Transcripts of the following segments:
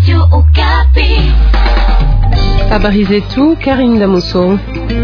Habari zetu Karine Damoso.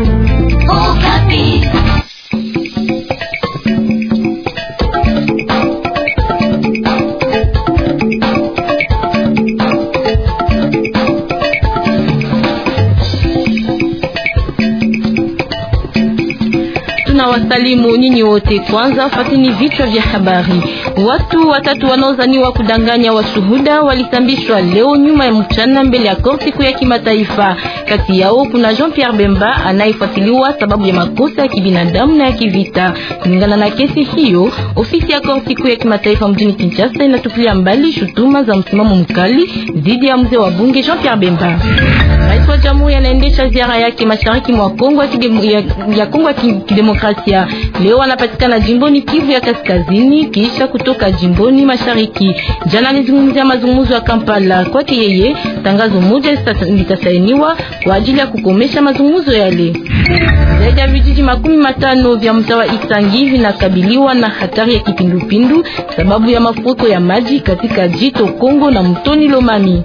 Tunawasalimu nyinyi wote. Kwanza fatini vichwa vya habari. Watu watatu wanaozaniwa kudanganya washuhuda walisambishwa leo nyuma ya mchana mbele ya korti kuu ya kimataifa. Kati yao kuna Jean-Pierre Bemba anayefuatiliwa sababu ya makosa ya kibinadamu na ya kivita. Kulingana na kesi hiyo, ofisi ya korti kuu ya kimataifa mjini Kinshasa inatupilia mbali shutuma za msimamo mkali dhidi ya mzee wa bunge Jean-Pierre Bemba. Rais wa Jamhuri anaendesha ziara yake mashariki mwa Kongo ya, ya Kongo ya Kidemokrasia. Leo anapatikana jimboni Kivu ya Kaskazini kisha kutoka jimboni Mashariki. Jana alizungumzia mazungumzo ya Kampala. Kwake yeye, tangazo moja litasainiwa kwa ajili ya kukomesha mazungumzo yale. Zaidi ya vijiji makumi matano vya mtaa wa Isangi vinakabiliwa na hatari ya kipindupindu sababu ya mafuriko ya maji katika jito Kongo na mtoni Lomami.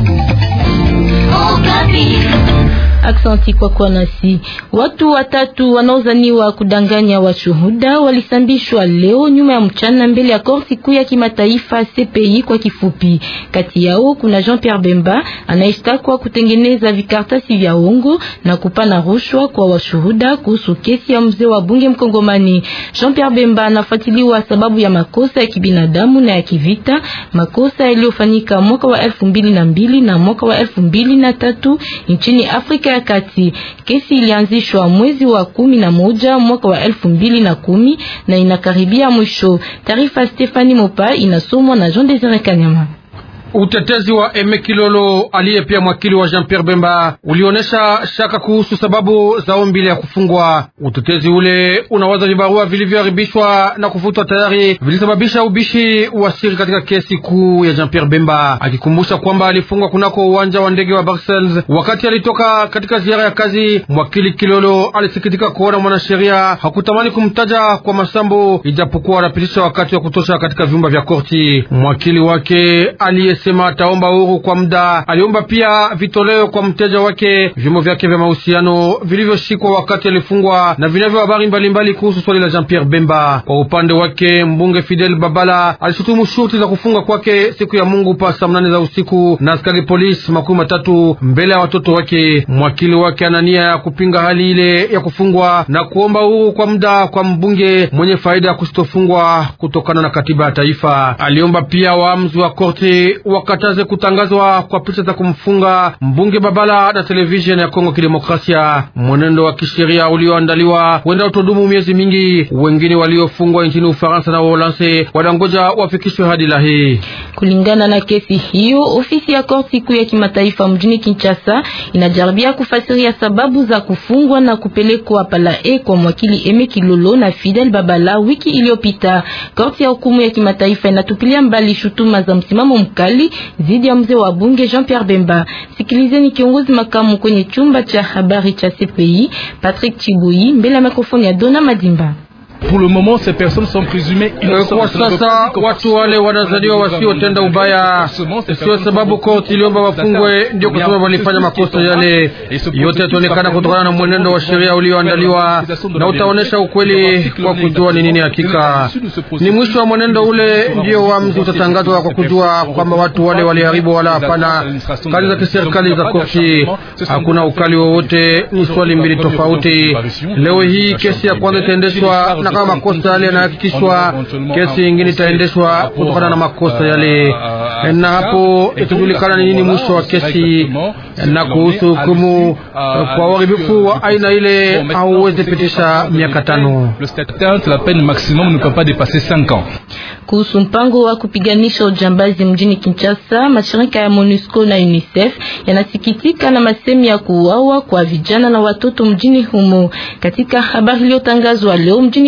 Aksanti kwa kwa nasi. Watu watatu wanaozaniwa kudanganya washuhuda walisambishwa leo nyuma ya mchana mbele ya korti kuu ya kimataifa CPI kwa kifupi. Kati yao kuna Jean-Pierre Bemba anayeshtakwa kutengeneza vikartasi vya uongo na kupana rushwa kwa washuhuda kuhusu kesi ya mzee wa bunge mkongomani. Jean-Pierre Bemba anafuatiliwa sababu ya makosa ya kibinadamu na ya kivita, makosa yaliyofanyika mwaka wa elfu mbili na mbili na mwaka wa elfu mbili na tatu nchini Afrika ya Kati. Kesi ilianzishwa mwezi wa kumi na moja mwaka wa elfu mbili na kumi na inakaribia mwisho. Taarifa Stefani Mopa inasomwa na Jean Desire Kanyama. Utetezi wa Eme Kilolo aliye pia mwakili wa Jean Pierre Bemba ulionyesha shaka kuhusu sababu za ombi ya kufungwa. Utetezi ule unawaza vibarua vilivyoharibishwa na kufutwa tayari vilisababisha ubishi wa siri katika kesi kuu ya Jean Pierre Bemba, akikumbusha kwamba alifungwa kunako uwanja wa ndege wa Brussels wakati alitoka katika ziara ya kazi. Mwakili Kilolo alisikitika kuona mwanasheria hakutamani kumtaja kwa masambo, ijapokuwa anapitisha wakati wa kutosha katika vyumba vya korti. Mwakili wake aliye sema ataomba uhuru kwa muda. Aliomba pia vitolewe kwa mteja wake vyombo vyake vya mahusiano vilivyoshikwa wakati alifungwa na vinavyo habari mbalimbali kuhusu swali la Jean Pierre Bemba. Kwa upande wake, mbunge Fidel Babala alishutumu shurti za kufunga kwake siku ya Mungu pa saa mnane za usiku na askari polisi makumi matatu mbele ya watoto wake. Mwakili wake ana nia ya kupinga hali ile ya kufungwa na kuomba uhuru kwa muda kwa mbunge mwenye faida ya kusitofungwa kutokana na katiba ya taifa. Aliomba pia waamuzi wa korti wakataze kutangazwa kwa picha za kumfunga mbunge Babala na televisheni ya Kongo Kidemokrasia. Mwenendo wa kisheria ulioandaliwa huenda utodumu miezi mingi. Wengine waliofungwa nchini Ufaransa na Uholanzi wadangoja wafikishwe hadi Lahi. Kulingana na kesi hiyo, ofisi ya korti kuu ya kimataifa mjini Kinshasa inajaribia kufasiria sababu za kufungwa na kupelekwa Palae kwa mwakili Eme Kilolo na Fidel Babala wiki iliyopita. Korti ya hukumu ya kimataifa inatupilia mbali shutuma za msimamo mkali dhidi ya mzee wa bunge Jean-Pierre Bemba. Sikilizeni kiongozi makamu kwenye chumba cha habari cha CPI Patrick Chibui mbele ya mikrofoni ya Dona Madimba. Pour le moment, ces personnes sont présumées Kwa sasa watu wale wanazaliwa wasiotenda ubaya, sio sababu korti iliomba wafungwe ndio kusema walifanya makosa yale. Yote yataonekana kutokana na mwenendo wa sheria ulioandaliwa na utaonesha ukweli kwa kujua ni nini hakika. Ni mwisho wa mwenendo ule ndio uamuzi utatangazwa kwa kujua kwamba watu wale waliharibu wala hapana kazi za kiserikali za korti. Hakuna ukali wowote, ni swali mbili tofauti. Leo hii kesi ya kwanza itaendeshwa na kama makosa yale yanahakikishwa, kesi ingine itaendeshwa kutokana na makosa yale, na hapo itajulikana ni nini mwisho wa kesi. Na kuhusu hukumu kwa uharibifu wa aina ile, hauwezi pitisha miaka tano. La peine maximum ne peut pas dépasser 5 ans. Kuhusu mpango wa kupiganisha ujambazi mjini Kinshasa, mashirika ya MONUSCO na UNICEF yanasikitika na masemi ya kuuawa kwa vijana na watoto mjini humo. Katika habari iliyotangazwa leo mjini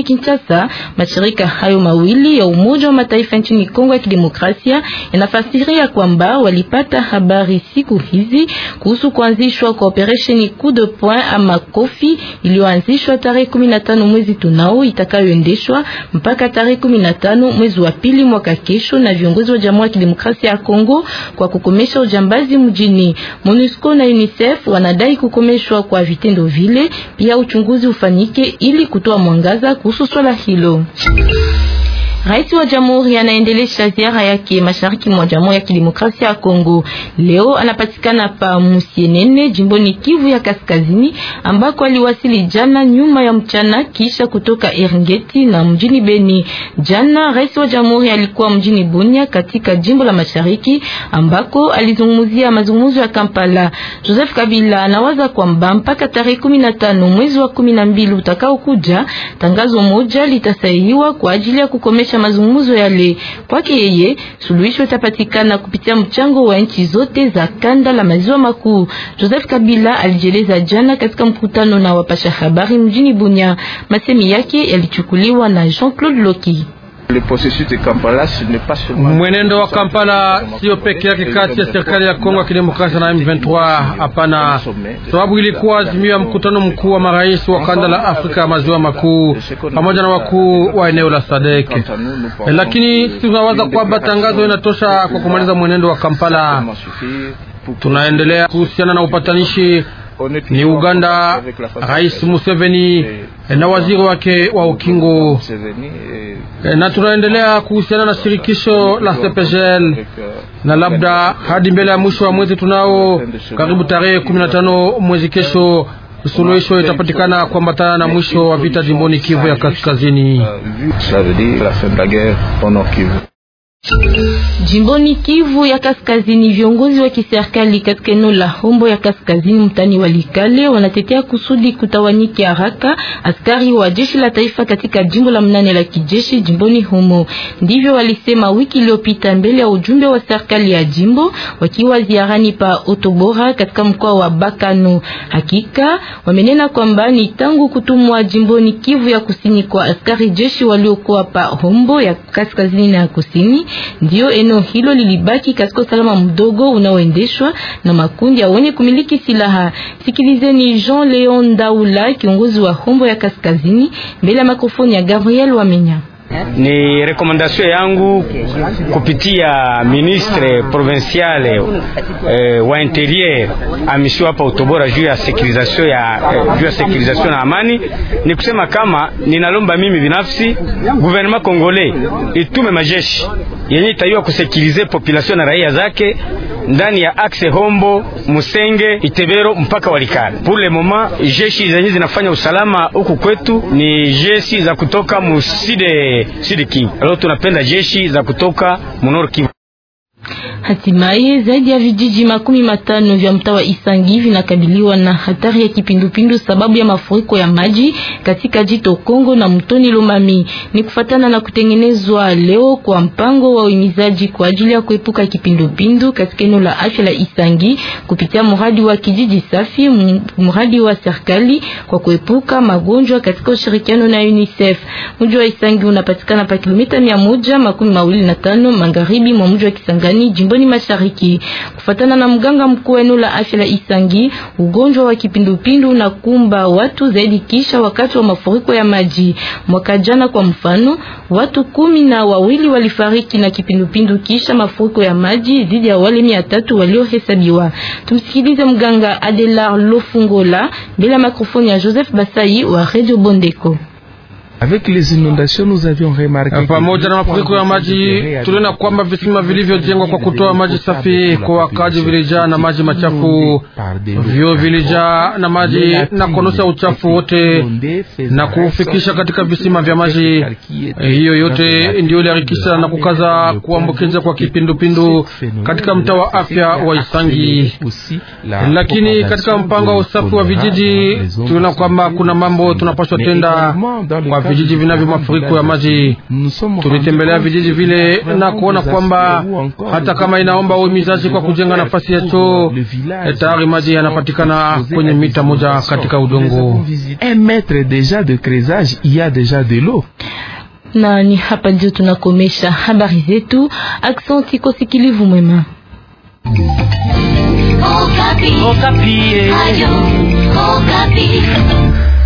Kinshasa, mashirika hayo mawili ya Umoja wa Mataifa nchini Kongo ya Kidemokrasia yanafasiria kwamba walipata habari siku hizi kuhusu kuanzishwa kwa operesheni coup de poing ama kofi iliyoanzishwa tarehe 15 mwezi tunao itakayoendeshwa mpaka tarehe 15 mwezi wa pili mwaka kesho na viongozi wa Jamhuri ya Kidemokrasia ya Kongo kwa kukomesha ujambazi mjini. MONUSCO na UNICEF wanadai kukomeshwa kwa vitendo vile, pia uchunguzi ufanyike ili kutoa mwangaza kuhusu swala hilo. Rais wa Jamhuri anaendelesha ziara yake mashariki mwa Jamhuri ya Kidemokrasia ya Kongo. Leo anapatikana pa Musienene, jimboni Kivu ya Kaskazini, ambako aliwasili jana nyuma ya mchana kisha kutoka Eringeti na mjini Beni. Jana rais wa Jamhuri alikuwa mjini Bunia katika jimbo la Mashariki ambako alizungumzia mazungumzo ya Kampala. Joseph Kabila anawaza kwamba mpaka tarehe 15 mwezi wa 12 utakao kuja, tangazo moja litasainiwa kwa ajili ya kukomesha mazungumzo yale. Kwake yeye, suluhisho itapatikana kupitia mchango wa nchi zote za kanda la maziwa makuu. Joseph Kabila alijeleza jana katika mkutano na wapasha habari mjini Bunya. Masemi yake yalichukuliwa na Jean-Claude Loki. Mwenendo wa Kampala sio peke yake kati ya serikali ya Kongo ya Kidemokrasia na M23. Hapana, sababu ilikuwa azimio ya mkutano mkuu wa marais wa kanda la Afrika ya maziwa makuu pamoja na wakuu wa eneo la SADC. Lakini sisi tunawaza kwamba tangazo inatosha kwa kumaliza mwenendo wa Kampala. Tunaendelea kuhusiana na upatanishi ni Uganda, Rais Museveni na waziri wake wa ukingo, na tunaendelea kuhusiana na shirikisho la CPGL na labda hadi mbele ya mwisho wa mwezi tunao karibu tarehe 15 mwezi kesho suluhisho itapatikana kuambatana na mwisho wa vita jimboni Kivu ya Kaskazini. Jimboni Kivu ya Kaskazini, viongozi wa kiserikali katika eneo la Hombo ya Kaskazini mtani Walikale wanatetea kusudi kutawanyike haraka askari wa jeshi la taifa katika jimbo la mnane la kijeshi jimboni humo. Ndivyo walisema wiki iliyopita mbele ya ujumbe wa serikali ya jimbo wakiwa ziarani pa Otobora katika mkoa wa Bakano. Hakika wamenena kwamba ni tangu kutumwa jimboni Kivu ya Kusini kwa askari jeshi waliokuwa pa Hombo ya Kaskazini na Kusini ndio eneo hilo lilibaki katika usalama mdogo unaoendeshwa na makundi ya wenye kumiliki silaha. Sikilizeni Jean Leon Daula, kiongozi wa Hombo ya Kaskazini, mbele ya mikrofoni ya Gabriel Wamenya. Ni rekomandasyon yangu kupitia ministre provinciale eh, wa interieur amisio hapa Utobora juu ya securisation ya eh, juu ya securisation na amani, ni kusema kama ninalomba mimi binafsi gouvernement congolais itume majeshi yenye itaiwa kusekirize population na raia zake ndani ya axe Hombo, Musenge, Itebero mpaka Walikale. Pour le moment jeshi zenye zinafanya usalama huku kwetu ni jeshi za kutoka muside sud Kivu. Leo tunapenda jeshi za kutoka munor Kivu. Hatimaye zaidi ya vijiji makumi matano vya mtaa wa Isangi vinakabiliwa na hatari ya kipindupindu sababu ya mafuriko ya maji katika jito Kongo na mtoni Lomami. Ni kufatana na kutengenezwa leo kwa mpango wa uhimizaji kwa ajili ya kuepuka kipindupindu katika eneo la afya la Isangi kupitia mradi wa kijiji safi, mradi wa serikali kwa kuepuka magonjwa katika ushirikiano na UNICEF. Mji wa Isangi unapatikana pa kilomita mia moja makumi mawili na tano magharibi mwa mji wa Kisangani jimboni mashariki. Kufatana na mganga mkuu wa eneo la afya la Isangi, ugonjwa wa kipindupindu unakumba watu zaidi kisha wakati wa mafuriko ya maji. Mwaka jana kwa mfano, watu kumi na wawili walifariki na kipindupindu kisha mafuriko ya maji dhidi ya wale mia tatu waliohesabiwa. Tumsikilize mganga Adelar Lofungola bila ya mikrofoni ya Joseph Basai wa Radio Bondeko. Avec les inondations nous avions remarqué pamoja na mafuriko ya maji tuliona kwamba visima vilivyojengwa kwa kutoa maji safi kwa wakaji vilijaa na maji machafu, vyo vilijaa na maji na kuondosha uchafu wote na kuufikisha katika visima vya maji. Hiyo yote ndio iliharikisha na kukaza kuambukiza kwa kipindupindu katika mtaa wa afya wa Isangi. Lakini katika mpango wa usafi wa vijiji tuliona kwamba kuna mambo tunapaswa tenda kwa vijiji vinavyo mafuriko ya maji. Tulitembelea vijiji vile na kuona kwamba hata kama inaomba uhimizaji kwa kujenga nafasi ya choo, tayari maji yanapatikana kwenye mita moja katika udongo. Na ni hapa ndio tunakomesha habari zetu. Aksanti kwa sikilivu mwema. Okapi. Okapi. Ayo, Okapi.